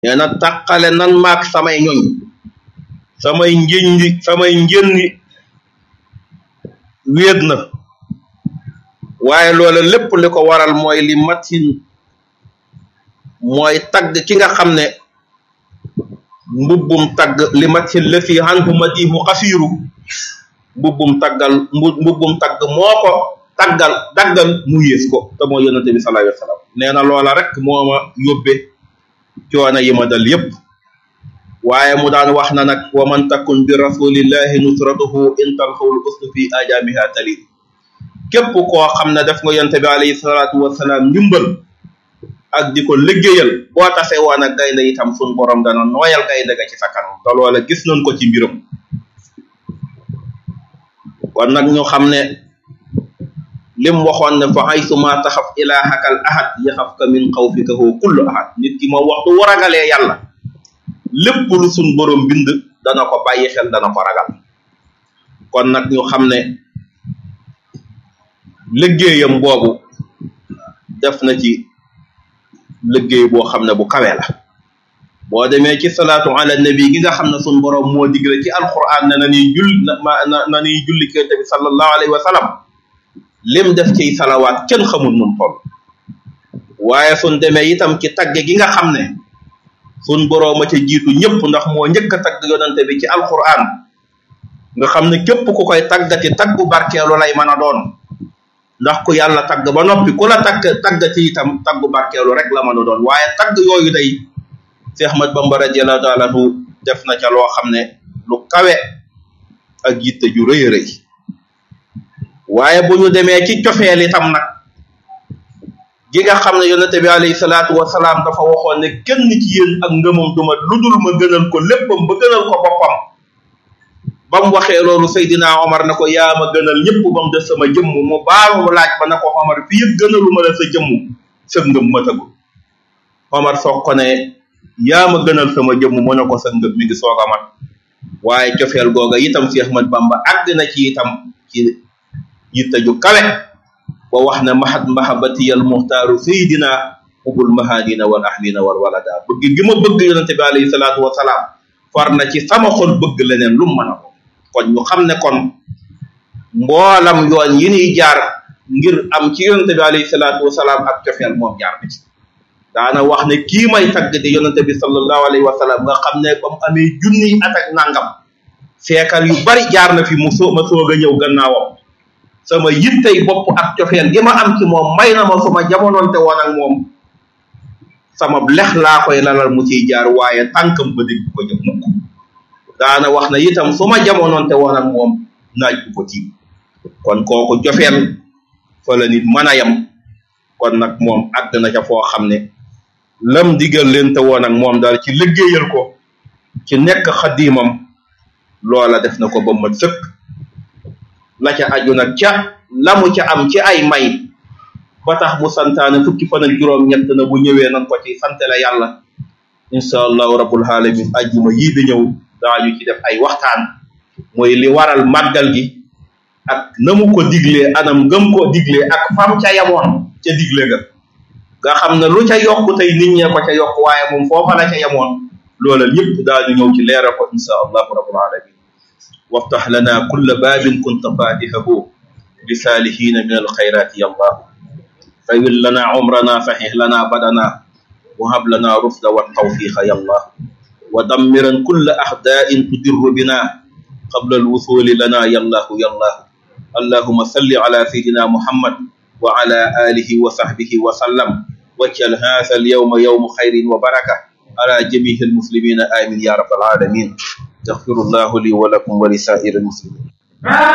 nee na tàqale nan maak samay ñoñ samay njëndi samay njëndi wéet na waaye loola lépp li ko waral mooy li matin mooy tagg ki nga xam ne mbubbum tagg li matin la fi anhu madihu xasiiru mbubbum taggal mbubbum tagg moo ko taggal daggal mu yées ko te moo yonente bi sallallahu alayhi wa sallam nee na loola rek moo ma yóbbe coono yi ma dal yépp waaye mu daan wax na nag wa man takun bi rasulillahi nusratuhu in talxawul usnu fi ajamiha talid képp koo xam ne def nga yonte bi alayhi salaatu wasalaam ndimbal ak di ko liggéeyal boo tase woon ak gaynde itam sun borom dana nooyal gaynde ga ci sa kanam te loola gis nañ ko ci mbiram kon nag ñu xam ne lim waxoon ne fa haysu ma taxaf ilaahaka al ahad yaxafka min xawfika hu kullu ahad nit ki moom waxtu wu ragalee yàlla lépp lu sun borom bind dana ko bàyyi xel dana ko ragal kon nag ñu xam ne liggéeyam boobu def na ci liggéey boo xam ne bu kawe la boo demee ci salaatu ala nabi gi nga xam ne sun borom moo digle ci alquran ne na niy jull na na niy julli kente bi sallallahu alayhi wa sallam lim def ciy salawaat kenn xamul nun toll waaye sun demee itam ci tagge gi nga xam ne sun borooma ca jiitu ñëpp ndax moo njëkk a tagg yonante bi ci alquran nga xam ne képp ku koy taggati taggu barkeelu lay mën a doon ndax ku yàlla tagg ba noppi ku la tagg taggati itam taggu barkeelu rek la mën a doon waaye tagg yooyu day Cheikh Ahmad Bamba radiyallahu taala anhu def na ca loo xam ne lu kawe ak yitte ju rëy rëy waaye bu ñu demee ci cofeel itam nag gi nga xam ne yonente bi alayhi salaatu wasalaam dafa waxoon ne kenn ci yéen ak ngëmam duma ludul ma gënal ko léppam ba gënal ko boppam ba mu waxee loolu Seydina Omar na ko yaa ma gënal ñëpp ba mu def sama jëmm mu baamu laaj ba na ko Omar fii yëpp gënalu ma la sa jëmm sa ngëm matagul Omar soog ko ne yaa ma gënal sama jëmm mu ne ko sa ngëm mi ngi soog a mat waaye cofeel googa itam Cheikh Ahmad Bamba àgg na ci itam ci yitte ju kawe ba wax ne mahat mahabati al muxtaaru sayidina ubul mahadina wal ahlina wal walada bëgg gi ma bëgg yonente bi alayhi salaatu wasalaam far na ci sama xol bëgg leneen lu mu mën a ko kon ñu xam ne kon mboolam yoon yi ñuy jaar ngir am ci yonente bi alayhi salaatu wasalaam ak cofeel moom jaar na ci daana wax ne kii may tagg di yonente bi sallallahu alayhi wa sallam nga xam ne ba mu amee junniy at ak nangam seekal yu bari jaar na fi mu soo ma soog a ñëw gannaawam sama yittey bopp ak cofeel gi ma am ci moom may na ma suma jamonoonte woon ak moom sama lex laa koy lalal mu ciy jaar waaye tànkam ba dégg ko jëm mukk daana wax na itam su ma jamonoonte woon ak moom naaj bu ko tiim kon kooku cofeel fa la nit mën a yem kon nag moom àgg na ca foo xam ne lam digal leen te woon ak moom daal ci liggéeyal ko ci nekk xaddiimam loola def na ko ba mat sëkk la ca aju nag ca lamu ca am ci ay may ba tax mu santaane fukki fan ak juróom ñett na bu ñëwee nan ko ci sante la yàlla insha allahu rabbul alamin ajjuma yii di ñëw daañu ci def ay waxtaan mooy li waral màggal gi ak na mu ko diglee anam gëm ko diglee ak fam ca yamoon ca digle ga nga xam ne lu ca yokk tey nit ñee ko ca yokk waaye moom foofa la ca yamoon loola ñëpp daañu ñëw ci leeral ko insha allahu rabbul alamin waftax lana kulla baabin kunta fatihahu bisaalihiina min alxayraati ya allah tawil lana umrana saxix lana badana wahab lana rufda waltawfiqa ya allah wa dammiran kulla axdaa'in tudirru bina qabla alwusuli lana ya allahu ya allah allahuma salli ala sayidina muhammad wa ala alihi wa sahbihi wa sallam wajal haasa alyawma yawmu xayrin wa baraka ala jamihi almuslimina amin ya rabbal alamin يغفر الله لي ولكم ولسائر المسلمين